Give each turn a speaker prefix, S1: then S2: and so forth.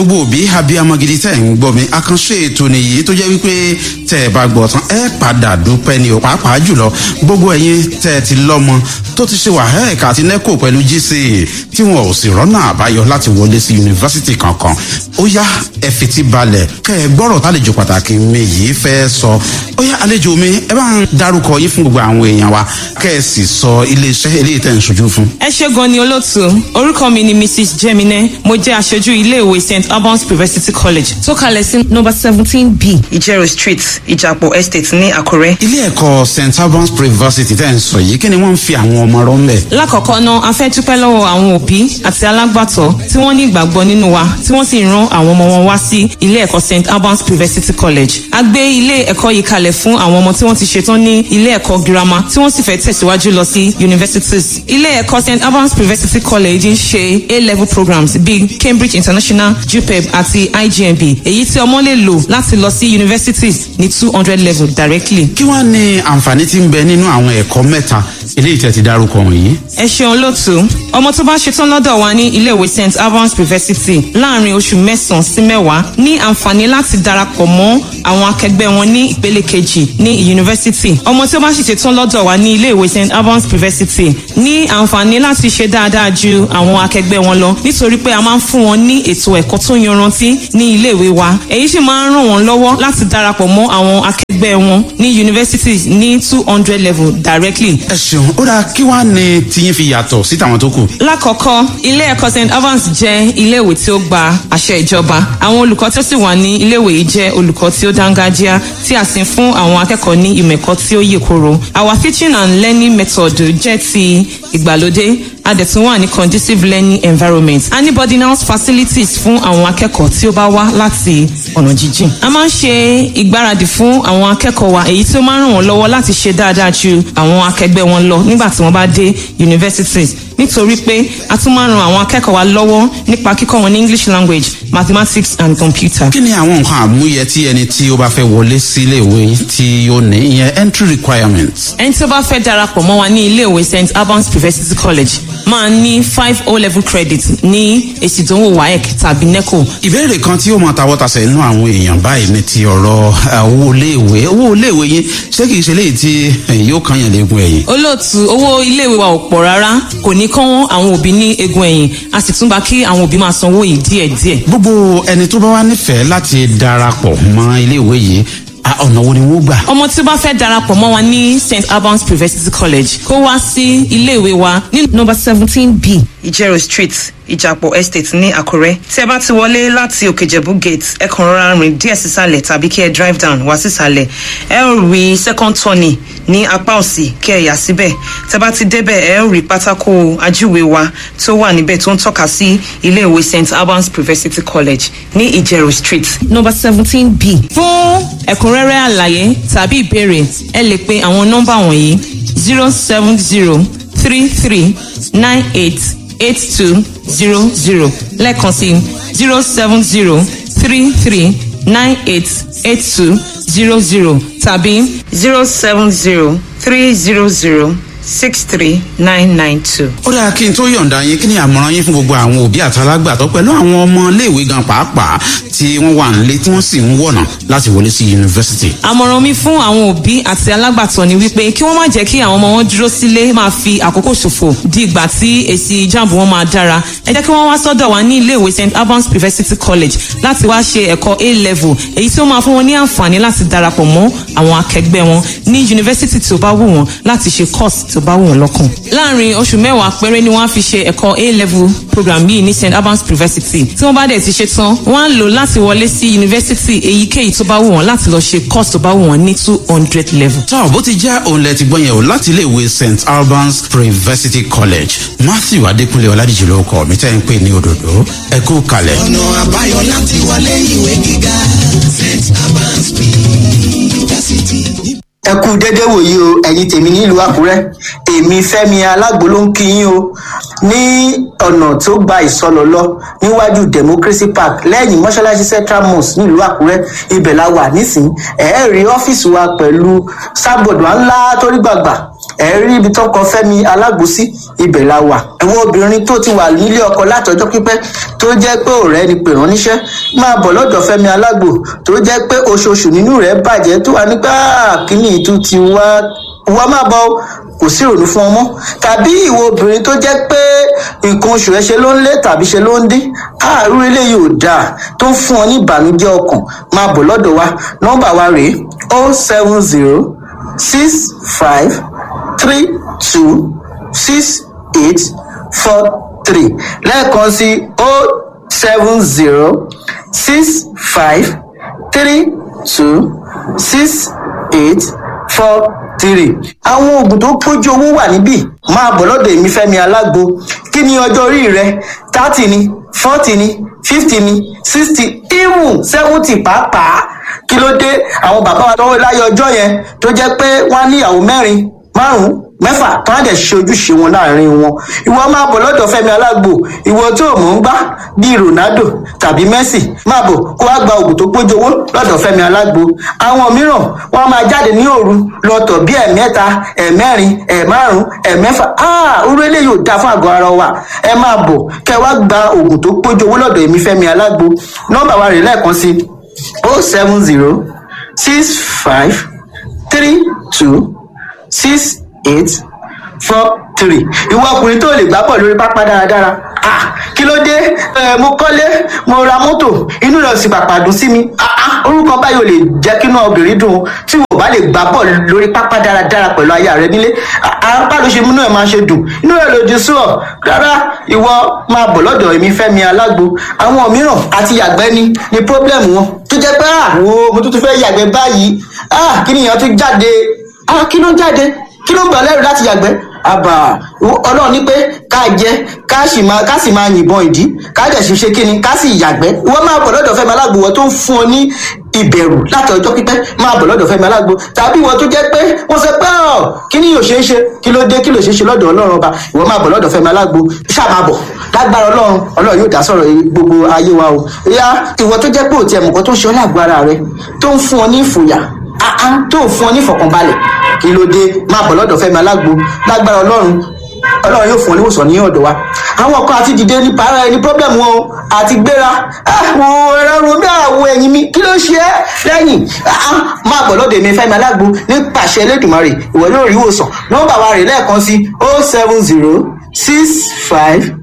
S1: gbogbo òbí abiyamọ gidi tẹ́ ń gbọ́ mi àkànṣe ètò nìyí tó jẹ́ wípé tẹ́ ẹ bá gbọ́ tán ẹ padà dúpẹ́ ni ò pàápàá jùlọ gbogbo ẹ̀yin tẹ́ ẹ ti lọ́mọ tó ti ṣe wàhálà àti nẹ́kò pẹ̀lú gca tí wọn ò sì rọ́nà àbáyọ láti wọlé sí yunifásitì kankan ó yá ẹ fetí balẹ̀ kẹ́ ẹ gbọ́rọ̀ tálejò pàtàkì mi yìí fẹ́ sọ ó yá àlejò mi ẹ bá ń darúkọ yín fún gbogbo àwọn èèyàn wa kẹ́ ẹ sì sọ iléeṣẹ́ eléyìí tẹ́ ń ṣojú fún.
S2: ẹ ṣe gan ni olóòtú orúkọ mi ni mrs jemine mo jẹ aṣojú iléèwé st albans university college tó kalẹ̀ sí nọmba seventeen b ìjẹrò street ìjàpọ̀ estate ní àkúrẹ́.
S1: ilé ẹ̀kọ́ st albans university tẹ́ ń sọ yìí kí ni wọ́n ń fi àwọn ọmọ rọ́ ń bẹ̀.
S2: lákọ̀ọ́kọ́ náà a fẹ́ dúpẹ́ lọ́wọ́ àwọn òbí àti alágbàtọ́ tí wọ́n ní ìgbàgbọ́ nínú wa tí wọ́n sì ran àwọn ọmọ wọn wá sí ilé ẹ̀kọ́ st albans university college. a gbé ilé ẹ̀kọ́ yìí kalẹ̀ fún àwọn ọmọ tí wọ́n ti ṣetán ní ilé ẹ̀kọ́ girama tí wọ́n sì fẹ́ tẹ̀síwájú lọ sí universities. ilé ẹ̀kọ́ st albans university college ń ṣe a-level programs bíi cambridge international jupeb àti igmb èyí tí ọmọ lè lò láti lọ sí universities ní two hundred level directly.
S1: kí wàá ní àǹfààní tí ń bẹ nínú àwọn ẹ̀kọ́ mẹ́ta eléyìí tẹ́ ti dárúkọ wọ̀nyí.
S2: ẹ ṣeun lótú ọmọ tó bá ṣetán lọ́dọ̀ wa ní iléèwé st albans university láàrin oṣù mẹ́sàn-án sí mẹ́wàá ní àǹfààní láti darapọ̀ mọ́ àwọn akẹgbẹ́ wọn ní ìpele kejì ní yunifásitì ọmọ tí ó bá sì ṣetán lọ́dọ̀ wa ní iléèwé st albans university ní àǹfààní láti ṣe dáadáa ju àwọn akẹgbẹ́ wọn lọ nítorí pé a máa ń fún wọn ní ètò ẹ̀kọ́ tó yanrantí ní iléèwé wa èyí sì máa ń ràn wọ́n lọ́wọ́ láti darapọ̀ mọ́ àwọn akẹgbẹ́ wọn ní yunifásitì ní two hundred level directly.
S1: ẹ ṣeun ó dáa kí wàá ní tiyín fi yàtọ̀ sí tàwọn tó kù.
S2: lákọ̀ọ́kọ́ ilé ẹ̀kọ́ st evans jẹ́ iléèwé tí ó gba àṣẹ ìjọba àwọn olùkọ́ tó sì wà ní iléèwé yìí jẹ́ olùkọ́ tí ó dángájíá tí a sì ń fún àwọn akẹ́kọ̀ọ́ ní ìmọ̀ ẹ̀kọ́ tí ó yè koro our teaching and learning method jẹ́ ti ìgbàlódé a dẹ̀ tún wà ní conducive learning environment a ní boarding house facilities fún àwọn akẹ́kọ̀ọ́ tí ó bá wá láti ọ̀nà jíjìn. a máa ń ṣe ìgbáradì fún àwọn akẹ́kọ̀ọ́ wa èyí tí ó máa ń ràn wọ́n lọ́wọ́ láti ṣe dáadáa ju àwọn akẹgbẹ́ wọn lọ nígbà tí wọ́n bá dé universities nítorí pé a tún máa ń ran àwọn akẹ́kọ̀ọ́ wa lọ́wọ́ nípa kíkọ́ wọn ní english language mathematics and computer.
S1: kí ni àwọn nǹkan àmúyẹ tí ẹni tí ó bá fẹ́ wọlé sí iléèwé tí ó ní ìyẹn entry requirements.
S2: ẹni tí ó bá fẹ́ darapọ̀ mọ́ wa ní iléèwé st albans university college máa ní five o level credit ní èsì ìdánwò waec tàbí neco.
S1: ìbéèrè kan tí ó máa tawọ́ tasẹ̀ nínú àwọn èèyàn báyìí ní ti ọ̀rọ̀ owó iléèwé owó iléèwé yín ṣé kìí ṣe léyìí tí yóò kàn yàn léegun ẹ̀yìn.
S2: olóòtú owó iléèwé wa ò pọ̀ rárá kò ní kán àwọn òbí ní egun ẹ̀yìn a sì tún bá kí àwọn òbí máa sanwó yìí díẹ̀díẹ̀.
S1: gbogbo ẹni tó bá wá nífẹ̀ẹ́ láti darapọ̀ mọ́ iléèwé yìí ọ̀nà wo ni wọ́n gbà.
S2: ọmọ tí ó bá fẹ́ darapọ̀ mọ́ wa ní st albans university college kó wá sí iléèwé wa ní nọmba seventeen b ìjẹrò street ìjàpọ̀ estate ní àkúrẹ́ tí ẹ bá ti wọlé láti òkèjẹ̀bú gate ẹ kàn rọra rìn díẹ̀ sísàlẹ̀ tàbí kí ẹ drive down wá sísàlẹ̀ ẹ ó rí second turning ní apá òsì kí ẹ yà síbẹ̀ tẹ bá ti débẹ̀ ẹ ó rí pátákó ajúwe wa tó wà níbẹ̀ tó ń tọ́ka sí iléèwé st albans university college ní ìjẹrò street nọmba seventeen b fún ẹ̀kúnrẹ́rẹ́ àlàyé tàbí ìbéèrè ẹ lè pe àwọn nọ́mbà wọ̀nyí zero seven zero three three nine eight eight two zero zero lẹ́ẹ̀kan sí zero seven zero three three nine eight eight two zero zero tàbí zero seven zero three zero zero six three nine nine two.
S1: ó dáa kí n tó yọ̀ǹda yín kí ni àmọ̀ràn yín fún gbogbo àwọn òbí àtàlágbàtọ́ pẹ̀lú àwọn ọmọ iléèwé gan pàápàá tí wọ́n wà nílé tí wọ́n sì ń wọ̀nà láti wọlé sí yunifásitì.
S2: àmọ̀ràn mi fún àwọn òbí àti alágbàtọ́ ni wípé kí wọ́n má jẹ́ kí àwọn ọmọ wọn dúró sílé máa fi àkókò ṣòfò di ìgbà tí èsì jáàmù wọn máa dára ẹ jẹ́ kí wọ́n wá sọ́dọ̀ wa ní iléèwé st albans university college láti wá ṣe ẹ̀kọ́ a level èyí tí ó máa fún wọn ní àǹfààní láti darapọ̀ mọ́ àwọn akẹgbẹ́ wọn ní yunifásitì tí ó bá wù wọ́n láti ṣe course tí ó bá wù wọ́n lọ́kàn. láàrin oṣù mẹ́wàá péré ni wọ́n á fi ṣe ẹ̀kọ́ a level program yìí ní st albans university tí wọ́n bá dẹ̀ ti ṣe tán wọ́n á lò láti wọlé sí yunifásitì èyíkéyìí tó bá wù wọ́n láti lọ ṣe course tó bá wù wọ́n ní two hundred level.
S1: tọ́ bó ti já òun lẹ ti gbọ́ yẹn o láti iléèwé st albans university college matthew adékúnlé ọládìjì ló kọ mi tẹ́ ń pè ní òdòdó ẹ kú kalẹ̀.
S3: ọ̀nà àbáyọ láti wọlé ìwé gíga st albans university.
S4: ẹ kú dédé wòye o ẹ̀yin tèmi nílùú àkúrẹ́ èmi fẹ́mi alágbo ló ń kí yín o ní ọ̀nà tó gba ìsọlọ lọ níwájú democracy park lẹ́yìn mọ́ṣáláṣí central mosque nílùú àkúrẹ́ ibẹ̀ la wà nísìnyí ẹ̀ẹ́rì ọ́fíìsì wa pẹ̀lú sábọ̀dù ńlá torí gbàgbà ẹ̀rí ibi tó kọ fẹ́mi alágbòsí ibẹ̀ la wà. ẹ̀wọ̀n obìnrin tó ti wà nílé ọkọ látọjọ́ pípẹ́ tó jẹ́ pé ọ̀rẹ́ ni pè ránníṣẹ́ máa bọ̀ lọ́dọ̀ fẹ́mi alágbò tó jẹ́ pé oṣooṣù nínú rẹ̀ bàjẹ́ tó wà nígbà kíní ìtú ti wá wá máa bọ̀ kò sí ìrònú fún ọmọ tàbí ìwọ obìnrin tó jẹ́ pé nǹkan oṣù ẹ ṣe ló ń lé tàbí ṣe ló ń dín àárú eléyìí ò dáa tó ń fún ọ ní ìbànújẹ́ ọkàn máa bọ̀ lọ́dọ̀ wa nọ́mbà wa rèé o seven zero six five three two six eight four three lẹ́ẹ̀kan sí o seven zero six five three two six eight four three. àwọn oògùn tó pójú owó wà níbí máa bọ̀ lọ́dọ̀ èmi fẹ́mi alágbo kí ni ọjọ́ orí rẹ thirty ni forty ni fifty ni sixty even seventy pàápàá kí ló dé àwọn bàbá wa tọwọ́ láyé ọjọ́ yẹn tó jẹ́ pé wọ́n á níyàwó mẹ́rin márùn mẹ́fà tó á dẹ̀ ṣe ojúṣe wọn láàrin wọn ìwọ máa bọ̀ lọ́dọ̀ fẹ́mi alágbo ìwọ tó mọ̀ ń gbá bíi ronaldo tàbí messi máa bọ̀ kó wá gba oògùn tó pójú owó lọ́dọ̀ fẹ́mi alágbo àwọn mìíràn wọ́n máa jáde ní òru lọ́tọ̀ bí ẹ̀mẹ́ta ẹ̀mẹ́rin ẹ̀márùn ẹ̀mẹ́fà orú eléyìí ò dáa fún àgọ́ ara wa ẹ máa bọ̀ kẹ́ wá gba oògùn tó pójú owó lọ́dọ̀ èmi fẹ́mi alágbo nọ́mbà wa rè lẹ́ẹ̀kan sí o seven zero six five three two six eight four three ìwọ ọkùnrin tó lè gbá bọ̀ lórí pápá dáradára ah kí ló dé ẹ mo kọ́lé mo ra mọ́tò inú rẹ̀ sì pàpà dùn sí mi ah ah orúkọ báyìí ò lè jẹ́ kí inú obìnrin dùn tí wò bá lè gbá bọ̀ lórí pápá dáradára pẹ̀lú aya rẹ nílé apá ló ṣe múnú ẹ̀ máa ṣe dùn inú rẹ̀ lòdì sí ọ rárá ìwọ máa bọ̀ lọ́dọ̀ èmi fẹ́mi alágbo àwọn mìíràn àti yàgbẹ́ ni ni pọ́blẹ́mù wọn tó jẹ́ pé ah wo mo tún tún fẹ́ yàgbẹ́ báyìí ah kí nìyẹn tún jáde ah kí ló ń jáde kí ló ń gbà lẹ́rù láti yàgbẹ́ àbà ọlọ́run ní pé ká jẹ ká sì máa ká sì máa yìnbọn ìdí ká dẹ̀ sì ṣe kíni ká sì yàgbẹ́ ìwọ máa bọ̀ lọ́dọ̀ fẹ́mi alágbo wọ́n tó ń fún ọ ní ìbẹ̀rù láti ọjọ́ pípẹ́ máa bọ̀ lọ́dọ̀ fẹ́mi alágbo tàbí ìwọ tó jẹ́ pé wọ́n sọ pé ọ̀ kí ni yóò ṣe é ṣe kí ló dé kí ló ṣe é ṣe lọ́dọ̀ ọlọ́run ọba ìwọ máa bọ̀ lọ́dọ̀ fẹ́mi alágbo ṣáà máa bọ̀ lágbára ọlọ́run ọlọ́run yóò dá sọ̀rọ̀ gbogbo ayé wa o ìyá ìwọ tó jẹ́ pé òtí ẹ̀mùkọ́ tó ń ṣe ọ́ lágbára rẹ tó ń fún ọ ní ìfòyà áá tó ń fún ọ ní ìfọ̀kànbalẹ̀ kí ló dé máa bọ̀ lọ́dọ̀ fẹ́mi alágbo lágbára ọlọ́run ọlọ́run yóò fún ọ níwòsàn ní ọ̀dọ̀ wa àwọn kan àti dìde ní para ẹni problem wọn o àti gbéra àwọn ẹ̀rọ romi àwọ̀ ẹ̀yìn mi kí ló ṣe é lẹ́yìn máa bọ̀ lọ́dọ̀ èmi fẹ́mi alágbo nípasẹ̀ elédùnmarè ìwọ yóò rí ìwòsàn nọ́mbà wa rè lẹ́ẹ̀kan sí oh seven zero six five